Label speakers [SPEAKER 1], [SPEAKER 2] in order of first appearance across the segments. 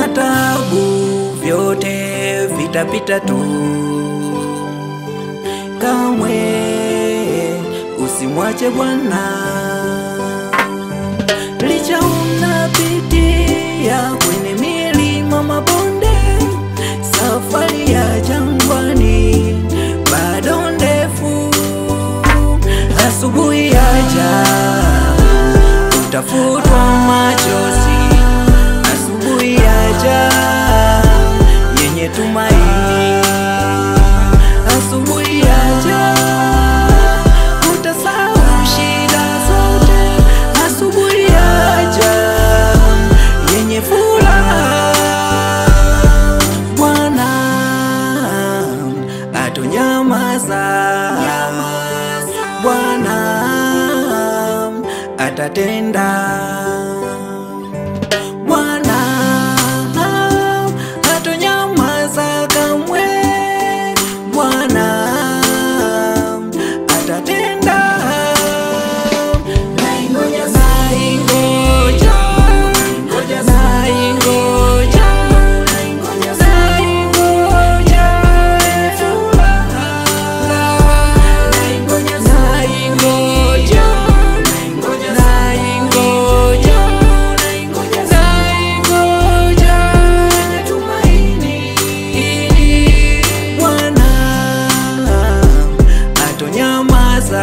[SPEAKER 1] tabu, vyote vitapita tu. Kamwe usimwache Bwana, licha unapitia kwenye milima, mabonde, safari ya jangwani bado ndefu. Asubuhi yaja, utafutwa machozi. Asubuhi yaja, yenye tumaini. Asubuhi yaja, utasahau shida zote. Asubuhi yaja, yenye furaha. Bwana atonyamaza, Bwana atatenda, Bwana atonyamaza kamwe, Bwana atatenda. Naingoja, naingoja, naingoja, naingoja, naingoja furaha. Naingoja, naingoja, naingoja, naingoja, naingoja tumaini. Bwana atonyamaza,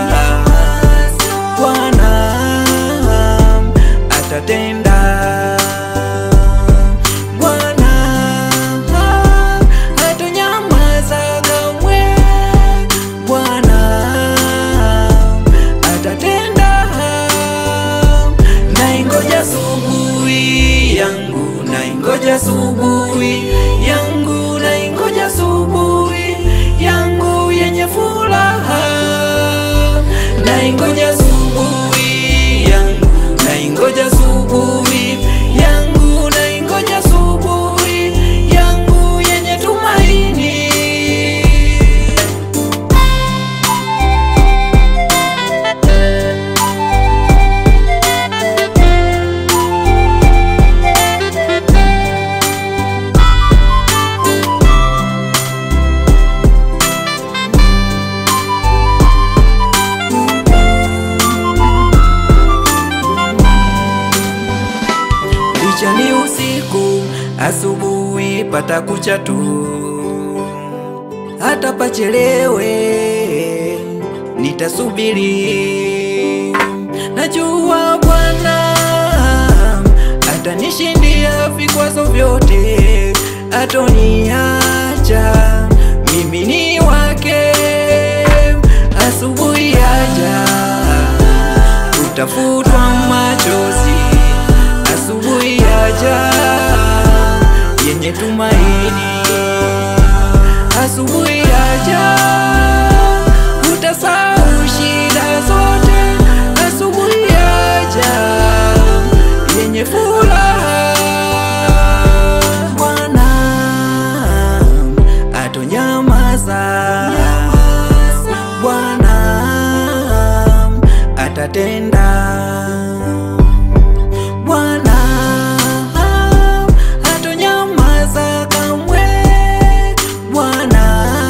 [SPEAKER 1] Bwana atatenda, Bwana atonyamaza kamwe, Bwana atatenda. Naingoja asubuhi yangu, naingoja asubuhi yangu, naingoja asubuhi yangu yenye furaha. Naingoja asubuhi yangu, naingoja asubuhi yangu, naingoja asubuhi yangu yenye tumaini. Licha ni usiku, asubuhi patakucha tu, hata pachelewe nitasubiri. Najua Bwana atanishindia vikwazo vyote, atoniacha mimi ni wake. Asubuhi yaja, utafutwa machozi asubuhi yaja yenye tumaini, asubuhi yaja utasahau shida zote, asubuhi yaja yenye furaha. Bwana atonyamaza, Bwana atatenda. Bwana hatonyamaza kamwe, Bwana